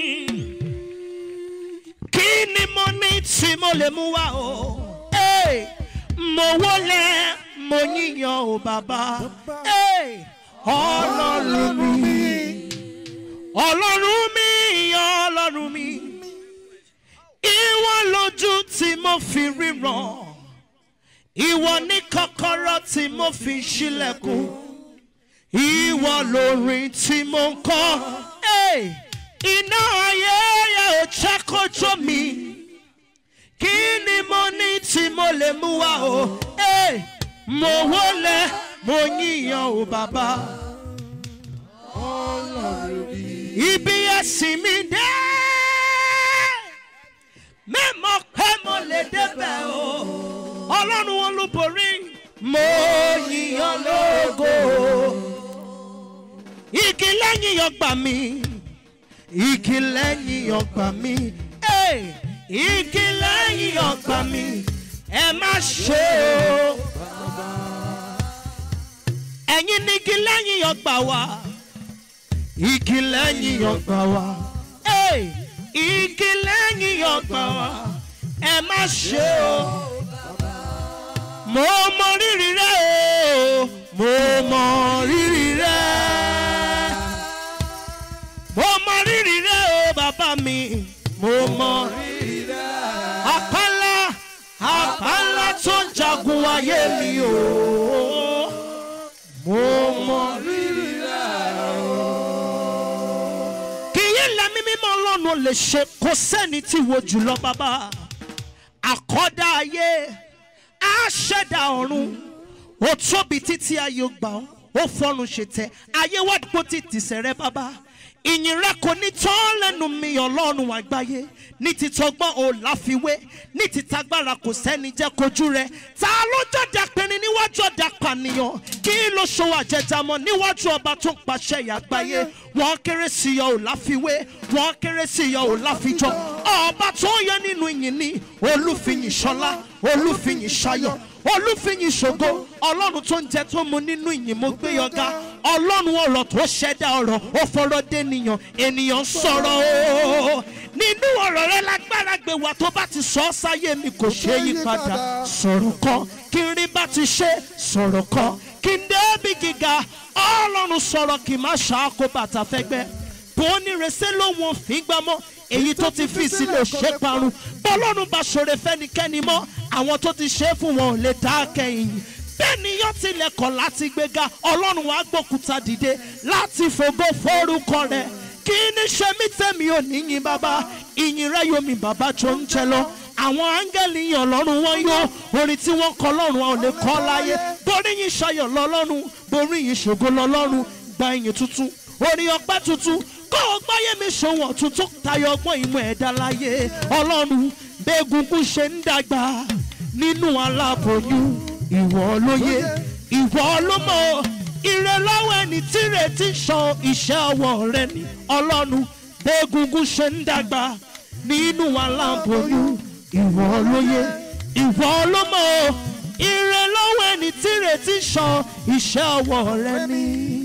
kí ni mo ní tí mo lè mú wá o. Hey! mo wọlé mo yíyan o bàbá Hey! ọlọ́run mi ọlọ́run mi ọlọ́run mi ìwọ lójú tí mo fi ríran ìwọ ní kọ́kọ́rọ́ tí mo fi ṣílẹ̀kùn ìwọ lórin tí mo ń kọ́ Hey! iná ayé yẹ ò jẹ́ kójó mi kí ni mo ní tí mo lè mú wá o Hey! mo wọlé mo yíyan o bàbá ibi ẹ̀sìn mi dé mímọ̀ pé mo lè débẹ̀ o ọlọ́run olúborí mo yíyan lógo igi lẹ́yìn ọgbà mi igi lẹ́yìn ọgbà mi Hey! igi lẹ́yìn ọgbà mi ẹ má ṣe o ẹ̀yin ní igi lẹ́yìn ọgbà wa igi lẹ́yìn ọgbà wa Hey! igi lẹ́yìn ọgbà wa ẹ má ṣe o mo mọ rírì rẹ o mo mọ rírì rẹ ayé mi o mo mọ rírì kì í lẹ́mí mímọ́ ọlọ́run lè ṣe kó sẹ́ni tí wo jùlọ bàbá àkọ́dá ayé àṣẹ̀dá ọ̀run ó tóbi títí ayé ó gbà ọ́ ó fọ́run ṣe tẹ ayé wá dúpọ̀ títí sẹ̀rẹ̀ bàbá ìyìn rẹ kò ní tán lẹ́nu mi ọlọ́run àgbáyé ní ti tọgbọ́n ò láfiwé ní ti tagbára kò sẹ́ni jẹ́ kojú rẹ ta ló jọ̀dá pinrin níwájú ọ̀dà pànìyàn kí ló ṣòwò àjẹjàmọ́ níwájú ọba tó ń pàṣẹ ìyàgbáyé wọ́n kéré sí yọ ò láfiwé wọ́n kéré sí yọ ò láfijọ́ ọba tó yẹ nínú ìyìn ní olúfiyìn ṣọlá olúfiyìn ṣayọ̀ olúfiyìn ṣògo ọlọ́run tó ń jẹ tó mu nínú ìyìn mo gbé yọga ọlọ́run ọ̀rọ̀ tó ṣẹ̀dá ọ̀rọ̀ ó fọ̀rọ̀ dẹ́nìyàn ènìyàn sọ̀rọ̀ o nínú ọ̀rọ̀ rẹ lágbára gbé wa tó bá ti sọ ọ́ sáyé mi kò ṣe é yí padà sọ̀rọ̀ kan kí n rí bá ti ṣe sọ̀rọ̀ kan kí n débi gíga ọlọ́run sọ̀rọ̀ kì í má ṣàkó bàtà fẹ́gbẹ́ bó ní resẹ́ lóhun òfin gbámọ́ èyí tó ti fi sílẹ̀ ṣe parun bọ́lọ́run bá ṣòro fẹ́nikẹ́ni mọ́ àwọn tó ti ṣe é fún wọn ò lè dá kẹ́yìn bẹ́ẹ̀niyàn tilẹ̀ kọ̀ láti gbéga ọlọ́run wàá gbókúta dìde láti fògo forúkọ rẹ̀ kí ní ṣe mí tẹ̀mí ò níyìn bàbá ìyìn rẹ̀ yomi bàbá tó ń jẹ lọ àwọn áńgẹ́lì yàn lọ́rùn wọn yó orin tí wọ́n kọ lọ́rùn wọn ò lè kọ́ láyé borí yìí ṣayọ̀ lọ́lọ́run borí yìí ṣògo lọ́lọ́run gba ìyìn tuntun orin ọpẹ́ tuntun kó o gbáyé mi ṣòwò tuntun tayọ ọgbọ́n ìmọ̀ ẹ̀dá láyé ọlọ́run bẹ́ẹ̀gùnkùn ṣe ń dàgbà nínú aláboyún ìwọ lóye ìwọ ló mọ̀ ire lọ́wọ́ ẹni tí retí san iṣẹ́ ọwọ́ rẹ ni ọlọ́run bẹ́ẹ̀gùnkùn ṣe ń dàgbà nínú aláboyún ìwọ lóye ìwọ ló mọ̀ ire lọ́wọ́ ẹni tí retí san iṣẹ́ ọwọ́ rẹ ni.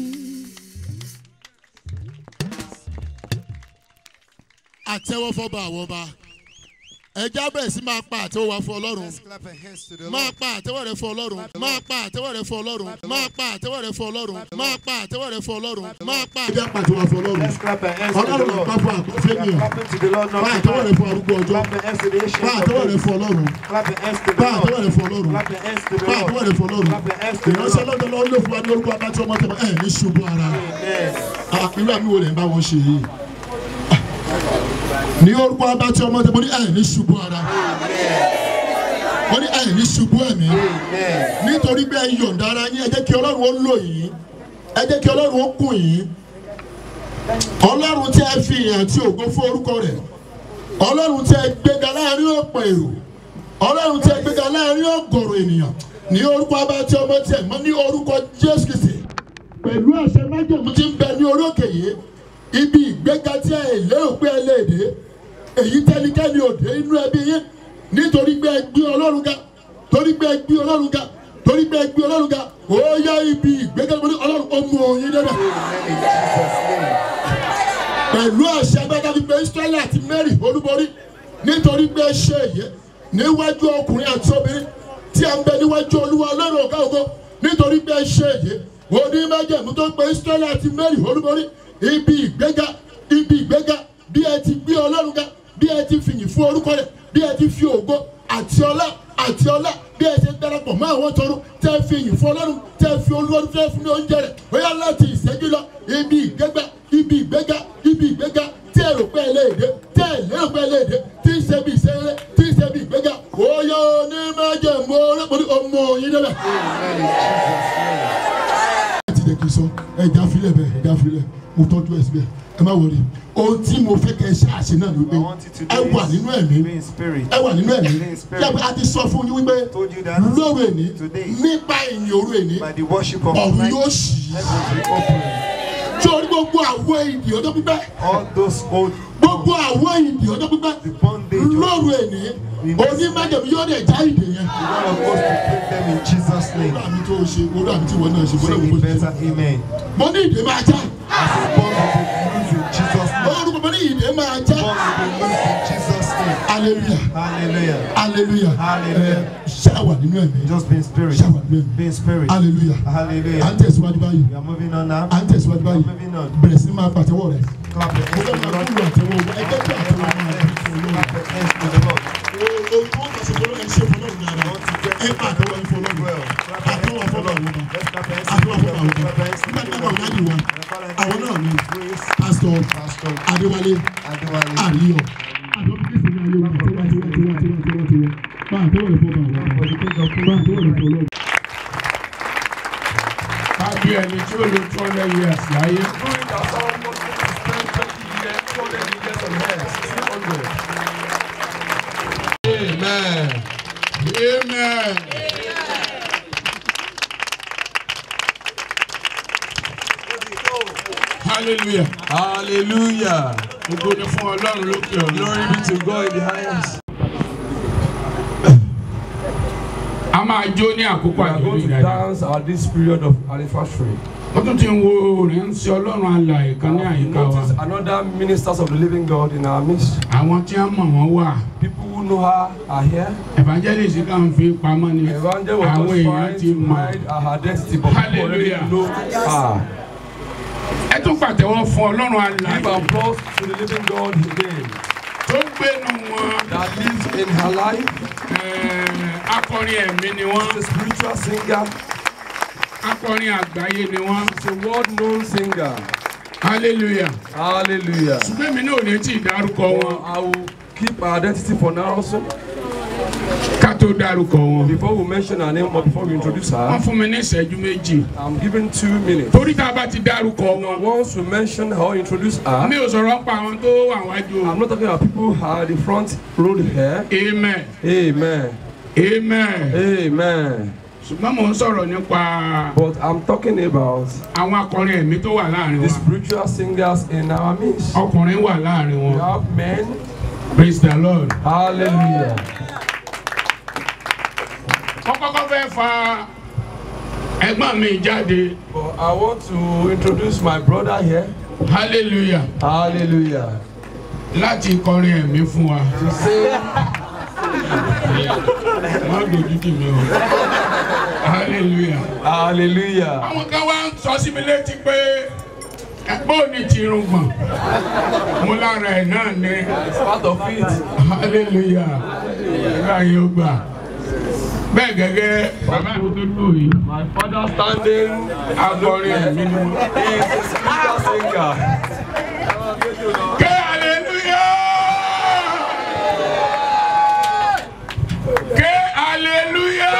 àtẹ́wọ́ fọ́ba àwọn ọba ẹja bẹ̀rẹ̀ sí máa pa àtẹ́wọ́ wa fún ọlọ́run Clap your hands to the máa Lord. pa àtẹ́wọ́ rẹ fún ọlọ́run máa pa àtẹ́wọ́ rẹ fún ọlọ́run máa pa àtẹ́wọ́ rẹ fún ọlọ́run máa pa àtẹ́wọ́ rẹ fún ọlọ́run máa pa. ẹja pàtẹ́wọ́ fún ọlọ́run Let's clap our hands to the ọlọ́run Lord. nípa fún àkọsẹ́ We are nìyẹn clapping to the Lord, not pa to àtẹ́wọ́ rẹ man. fún arúgbó ọjọ́ Clap your hands to the pa ancient of àtẹ́wọ́ rẹ days. fún ọlọ́run Clap your hands to the pa àtẹ́wọ́ Lord. rẹ fún ọlọ́run Clap your hands to the pa àtẹ́wọ́ Lord. rẹ fún ọlọ́run Clap your hands to the ìránṣẹ́ Lord. lọ́dọ̀ lọ́wọ́ ló fún wa ní orúkọ abájọ́ ọmọ tẹ̀mọ́ ẹ̀ ní ṣubú ara Amen. irú àmì wo lè ń bá wọn ṣe yìí ní orúkọ abájọ́ ọmọ tẹ̀mọ́ ní ẹ̀ ní ṣubú ara wọ́n ní ẹ̀ ní ṣubú ẹ̀mí Amen. nítorí pé ẹ yọ̀ǹda ara yín ẹ jẹ́ kí ọlọ́run ó lò yín ẹ jẹ́ kí ọlọ́run ó kùn yín ọlọ́run tí ẹ fi ìyàn àti ògo fún orúkọ rẹ̀ ọlọ́run tí ẹ gbéga láàrin ọ̀pọ̀ èrò ọlọ́run tí ẹ gbéga láàrin ọ̀gọ̀rọ̀ ènìyàn ní orúkọ abájọ́ ọmọ tí ẹ mọ́ ní orúkọ jésù kìsì pẹ̀lú àṣẹ májèmú tí ń bẹ ní orí òkè yìí ibi ìgbéga tí ẹ lérò pé ẹ lè dé èyí tẹnikẹ́ni ò dé inú ẹbí yín nítorí pé ẹ gbé ọlọ́run ga torí pé ẹ gbé ọlọ́run ga torí pé ẹ gbé ọlọ́run ga ó yá ibi ìgbéga tí ọlọ́run ó mú òun yín débẹ̀ In Jesus' name. pẹ̀lú àṣẹ agbára fi pé israẹli àti mary olúborí nítorí pé ẹ ṣe èyí níwájú ọkùnrin àti obìnrin tí a ń bẹ níwájú olúwa ọlọ́run ọ̀gá ògo nítorí pé ẹ ṣe èyí onímọ̀jẹ̀mú tó pé israẹli àti mary olúborí ibi ìgbéga ibi ìgbéga bí ẹ ti gbé ọlọ́run ga bí ẹ ti fìyìn fún orúkọ rẹ̀ bí ẹ ti fi ògo àti ọlá àti ọlá bí ẹ ṣe darapọ̀ mọ́ àwọn tọrọ tẹ́ ẹ fi yìn fún ọlọ́run tẹ́ ẹ fi olúwa tẹ́ ẹ fún ní oúnjẹ rẹ̀ ó yá láti ìṣẹ́jú lọ ibi ìgbéga ibi ìgbéga ibi ìgbéga tí ẹ rò pé ẹ lè dé tí ẹ lérò pé ẹ lè dé tí ń ṣe bí ìṣeré tí ń ṣe bí ìgbéga ó yá onímọ̀jẹ̀mú ọlọ́pàá ọmọ yín débẹ̀ ti jẹ́ kí n sọ ẹja filẹ̀ bẹ́ẹ̀ ẹja filẹ̀ mo tọ́jú ẹ síbẹ̀ ẹ má wọlé ohun tí mo fẹ́ kẹ́ ẹ ṣe àṣẹ náà ni wípé I want you to ẹ do wà this. nínú ẹ̀mí Be in spirit. ẹ wà nínú ẹ̀mí Be in spirit. yàgbé a ti sọ fún yín wípé Told you that lóru èní today. nípa ìyìn òru èní By the worship of ọ̀run night, yóò ṣí heaven will open. tí orí gbogbo àwọn ìdí ọjọ́ pípẹ́ All those old gbogbo àwọn ìdí ọjọ́ pípẹ́ the bondage of lóru èní onímọ̀jẹ̀mí yóò dẹ̀ já ìdè yẹn. the one of us to break them in Jesus' name. orí àmì tó ṣe orí àmì tí ìwọ náà ṣe bọ́lá Sing gbogbo it ṣe. better, amen. mo ní ìdè máa já As a bond will be loose in Jesus' name. orúkọ mo ní ìdè máa já Bond will be loose in Jesus' name. hallelujah Hallelujah. hallelujah Hallelujah. ẹ ṣáwà nínú ẹ̀mí Just be in spirit. ṣáwà nínú ẹ̀mí Be in spirit. hallelujah à ń Hallelujah. tẹ̀síwájú báyìí We are moving on now. à ń tẹ̀síwájú We are báyìí moving on. bẹ̀rẹ̀ sí ní máa pàtẹ́wọ́ rẹ̀ Clap your mo hands fẹ́ to the máa Lord. kúrò àtẹ́wọ́ wa ẹgbẹ́ tí àtẹ́wọ́ máa bí fún Clap your hands to the Lord. olóòrùn ohun tó ń fàṣẹ fọlọ́ ẹ ṣe fọlọ́ dáadáa ẹ máa tẹ́wọ́ ẹ fọlọ́ orúkọ ìdájì wa àwọn náà ni pásítọ̀ Pastor adéwálé Adewale. àríyọ. àjọ bí kìsì ní ayé wa tiwa tiwa tiwa tiwa tiwa tiwa bá a tẹ́wọ̀ lè fọ́ bá a wá bá a tẹ́wọ̀ lè fọ́ lọ́wọ́. kábí ẹni tí ó lo two hundred years láyé Amen. amen. hallelujah Hallelujah. gbogbo ni fún ọlọ́run lókè ọ̀run. Glory be to God in the highest. a máa jó ní àkókò We are àjọyọ̀ going to ìdájọ́. dance at this period of anniversary. ó tún ti ń wo ìrìnsẹ̀ ọlọ́run alàyè kan ní àyíká wa. Notice another ministers of the living God in our midst. àwọn tí wọ́n mọ̀ wọ́n wà. People who know her are here. evangelist kan fi pamọ́ ni. Evangel was àwọn just èèyàn trying ti to mọ̀. hide her identity, but people already Hallelujah. know her. ẹ tún pàtẹ́wọ́ fún ọlọ́run Give alàyè applause to the living God again tó gbénu wọn. that lives in her life. Ẹ̀ẹ́, akọrin ẹ̀mí ni wọ́n. She's a spiritual singer. akọrin àgbáyé ni wọ́n. She's a world-known singer. hallelujah. Hallelujah. ṣùgbọ́n mi náà ò ní tí ì dárúkọ wọn I will keep her identity for now also. ká tó dárúkọ wọn. Before we mention her name or before we introduce wọ́n her, fún mi ní ìṣẹ́jú méjì. I'm giving two minutes. torí tá a bá ti dárúkọ wọn. Once we mention her or introduce her, mi ò sọ̀rọ̀ pa àwọn tó wà wájú. I'm not talking about people who are at the front row here. amen Amen. amen. Amen. ṣùgbọ́n mò ń sọ̀rọ̀ nípa But I'm talking about àwọn akọrin ẹ̀mí tó wà láàrin the wa. spiritual singers in our midst. ọkùnrin wà láàrin We wọn. have men. praise the lord. Hallelujah. wọ́n kọ́kọ́ fẹ́ fa ẹ̀gbọ́n mi jáde. But I want to introduce my brother here. hallelujah. Hallelujah. láti kọrin ẹ̀mí fún wa. To say, má dojú tì mí o. hallelujah. Hallelujah. àwọn kan wá ń sọ sí mi létí pé ẹgbọ́n ní tirungbọ̀n mo lára ẹ̀ náà ní It's part of it. hallelujah ìgbà yìí ó gbà bẹ́ẹ̀ gẹ́gẹ́ bàbá mi tó lò yìí My father standing akọrin ẹ̀mí ni wọ́n. is a spiritual singer. ké hallelujah ké hallelujah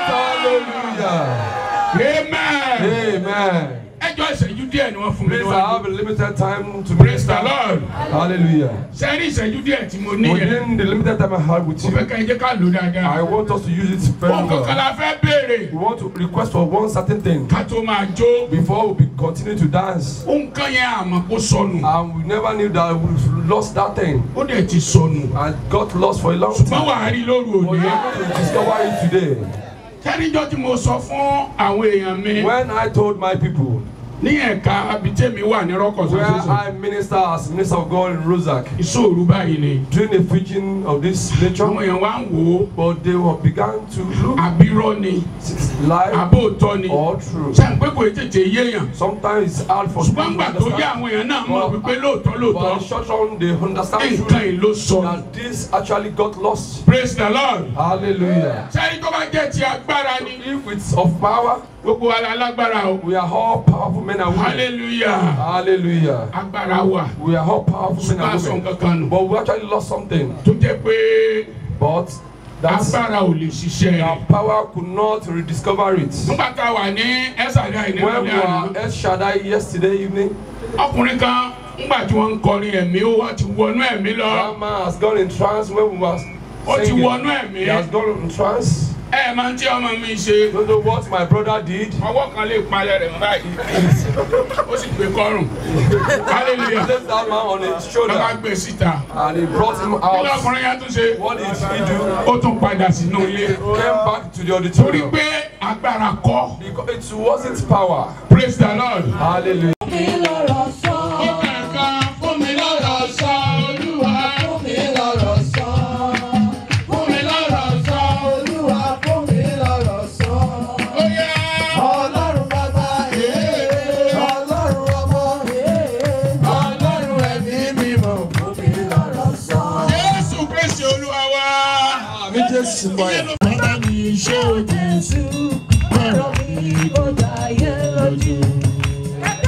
Hallelujah. amen Amen. ẹjọ́ ìṣẹ́jú díẹ̀ ni wọ́n fún mi Please, I níwájú have a limited time to praise the minister. lord Hallelujah. sẹ́rí ìṣẹ́jú díẹ̀ tí mo ní yẹn Within the limited time I have with mo fẹ́ you, ká ẹ jẹ́ ká lò dáadáa. I want us to use it very Ohun kankan well. la fẹ́ béèrè We want to request for one certain thing ká tó máa jó. before we be- continue to dance. Ohun kan yẹn àmọ́ kó sọnù. And we never knew that we lost that thing Ó dẹ̀ ti sọnù. and got lost for a long Ṣùgbọ́n time. wà á rí lóru But òní. we are going to discover it today. Sẹ́níjọ́ tí mo sọ fún àwọn èèyàn mi When I told my people ní ẹ̀ka abitẹ́mi wà ní rọ́kọ̀ where sọ́sẹ́sọ. I minister as minister of God in Rozak, Ìṣòro báyìí ni. doing a preaching of this nature, Àwọn èèyàn wá ń wò ó. but they were began to look Àbírọ́ ni. live Àbóòtọ́ ni. or true. Sẹ́ni pé kò tètè yéèyàn. Sometimes it's hard for people Ṣùgbọ́n to gbà tó yá understand. àwọn èèyàn náà mọ̀ wípé lóòótọ́ But lóòótọ́. in short run, they understand Nǹkan truly yìí ló sọnù. that this actually got lost. Praise the Lord. Hallelujah. Sẹ́ni tó bá jẹ́ ti agbára ni. If it's of power, Gbogbo wa la lágbára o. we are all powerful men and women. Hallelujah. Hallelujah. Agbára wà. We are all powerful men Ṣùgbọ́n and aṣọ women. kankan nù. But we actually lost something. Tó jẹ́ pé But that's agbára ò lè ṣiṣẹ́ our rẹ̀. power could not rediscover it. Nígbà tá a wà ní Ẹ́sàdá When we ìnírọ̀lẹ́ àná, were El Shaddai yesterday evening, ọkùnrin kan ńgbà tí wọ́n ń kọrin ẹ̀mí ó wá ti wọnú ẹ̀mí lọ. that man has gone in trance when we were Ó ti singing. wọnú ẹ̀mí. He has gone in trance. Ẹ máa ń tí ọmọ mi ṣe. Don't know what my brother did. Ọwọ́ kan lè palẹ̀ rẹ̀ mọ́ báyìí. Ó sì gbé kọ́rùn. He Hallelujah. placed that man on his Lọ́ba shoulder gbé síta. and he brought him Kí out. lọ́kùnrin yẹn tún ṣe? What did he do? Ó tún padà sínú ilé. Came back to the Torí auditorium. pé agbára kọ́. Because it wasn't power. Praise the Lord. Hallelujah. Ó bẹ̀rẹ̀ kan fún mi lọ́rọ̀ sọ Olúwa. Fún mi lọ́rọ̀ sọ. Fún mi lọ́rọ̀ sọ Olúwa. Fún mi lọ́rọ̀ sọ. Ó yá. Ọlọ́run bàbá ee. Ọlọ́run ọmọ ee. Ọlọ́run ẹ̀mí mímọ́. Fún mi lọ́rọ̀ sọ. Jésù Kristi Olúwa wa. Àmì Jésù báyìí. Bàbá mi ṣé o Jésù. Ọ̀rọ̀ mi kò dáyé lójú.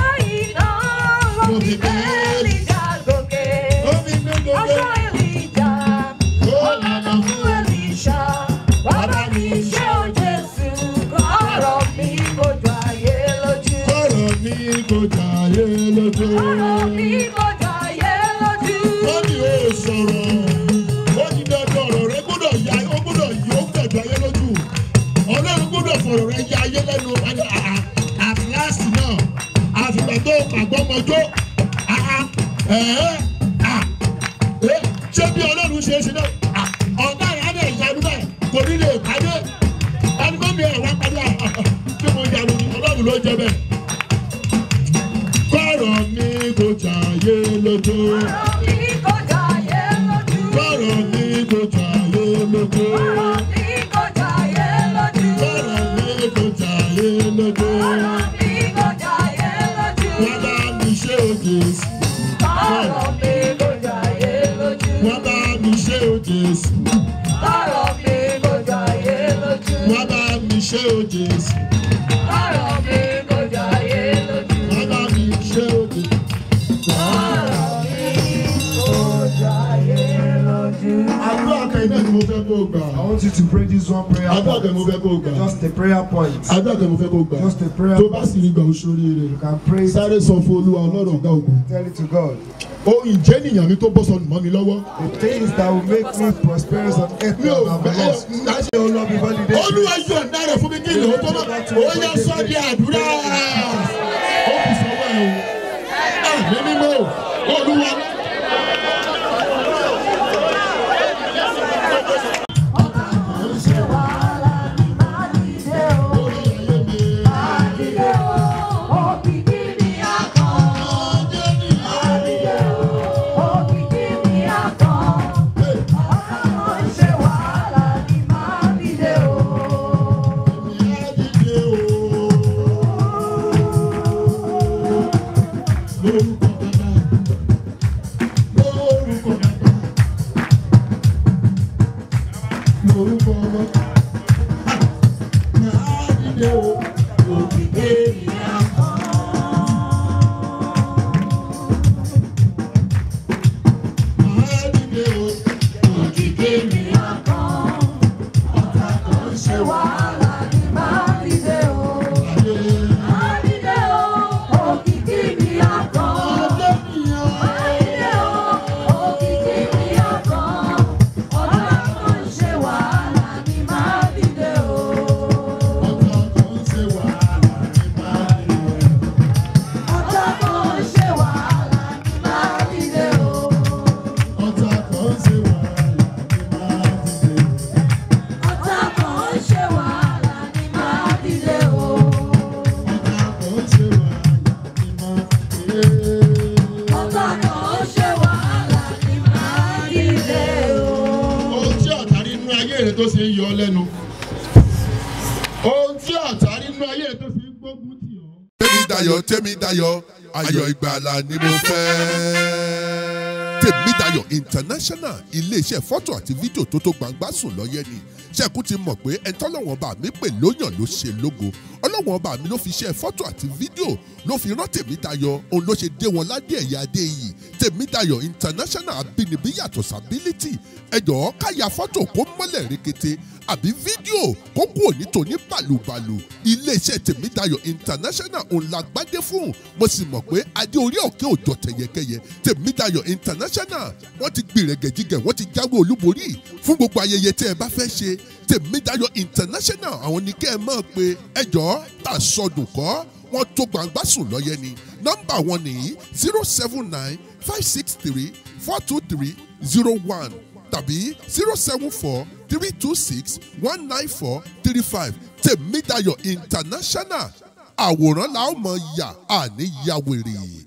kò jàyé lójú. ọ̀rọ̀ mi kò jàyé lójú. ó ní o sọ̀rọ̀ ó ní dandan ọ̀rọ̀ rẹ gbọ́dọ̀ ya ó gbọ́dọ̀ yí ó gbẹ̀dọ̀ ayé lójú ọlọ́run gbọ́dọ̀ fọ̀rọ̀ rẹ ya ayé lẹ́nu wájú at last náà àfìgbà tó pàgbọ́mọjọ́ ṣé bí ọlọ́run ṣe é ṣe náà Ah, ọ̀gá rẹ̀ á bẹ̀ ìyanu bẹ́ẹ̀ kò ní lè pàdé ẹni tó mi ẹ̀ wá pàdé kí mo yanu ni ọlọ́run ló jẹ bẹ́ẹ̀ kọ́rọ̀ mi kò jàyé lójú ọ̀rọ̀ mi kò jàyé lójú. kọ́rọ̀ mi kò jàyé lójú. ọ̀rọ̀ mi kò jàyé lójú. Kọ́rọ̀ mi kò jàyé lójú. ọ̀rọ̀ mi kò jàyé lójú. Wọ́n bá mi ṣe òjè sí. ọ̀rọ̀ mi kò jàyé lójú. Wọ́n bá mi ṣe òjè sí. ọ̀rọ̀ mi kò jàyé lójú. Wọ́n bá mi ṣe òjè sí. ọ̀rọ̀ mi kò jàyé lójú. Wọ́n bá mi ṣe òjè sí. Àdúrà kẹ́yìn náà ni mo fẹ́ kó o gbà. I want you to pray this one prayer Àdúrà kẹ́yìn mo point. fẹ́ kó o gbà. Just a prayer point. Àdúrà kẹ́yìn mo fẹ́ kó o gbà. Just a prayer Tó bá point. sì rí gbà ó sóríire. You can pray. Sáré sọ fún Olúwa Ọlọ́run ọ̀gá ògùn. Tell it to God. Ohun ìjẹ́nìyàn mi tó bọ́ sọnù mọ́ mi lọ́wọ́. The things that will make me prosperous on earth Mi ò and have fẹ́ lost. láti Oh Lord, before the day. olúwa yóò dára fún mi kí ìlú tó bá ó yẹ sọ di àdúrà ó kù sọ́wọ́ ẹ̀ o àmì mímọ́ olúwa. Lórúkọ ọmọ. Máa dìde o, òkìkí mi á Máa dìde o, òkìkí mi á ohun tí ọ̀tá rí nínú ayé rẹ tó ṣe ń yọ ọ lẹ́nu ohun tí ọ̀tá rí nínú ayé rẹ tó ṣe ń gbógun tì ọ́. tèmi dayọ̀ tèmi dayọ̀ ayọ̀ ìgbàlà ni mo fẹ́. tèmi dayọ̀ international iléeṣẹ́ fọ́tò àti fídíò tó tó gbangba sùn lọ́yẹ́ ni ṣẹ́kù ti mọ̀ pé ẹni tọ́lọ́wọ́n bá mi pè lóyàn ló ṣe lógo ọlọ́wọ́n bá mi ló fi ṣe fọ́tò àti fídíò ló fi rán tèmi dayọ̀ òun ló ṣe dé wọn ládé ẹ̀yà adé yìí tèmi dayọ̀ international abínibí yàtọ̀ sábílítì ẹ̀jọ̀ káya fọ́tò kó mọ́lẹ̀ rekete àbí fídíò kó kú òní tòní bàlùbàlù iléeṣẹ́ tèmídayọ̀ international òun la gbádé fún mo sì mọ̀ pé adé orí òkè òjò tẹ̀yẹkẹyẹ tèmídayọ̀ international wọ́n ti gbìrẹ̀gẹ̀jigẹ̀ wọ́n ti jáwé olúborí fún gbogbo ayẹyẹ tẹ́ ẹ bá fẹ́ ṣe tèmídayọ̀ international àwọn ní kẹ́ ẹ mọ̀ pé ẹjọ́ tà sọdùn kọ́ wọ́n tó gbangba sùn lọ́yẹ ni nọ́mbà wọn nìyí zero seven nine five six three four two three zero one tàbí zero seven four three two six one nine four three five tèmídayọ̀ international àwòrán la ó mọ̀ yà àní yàwèrè.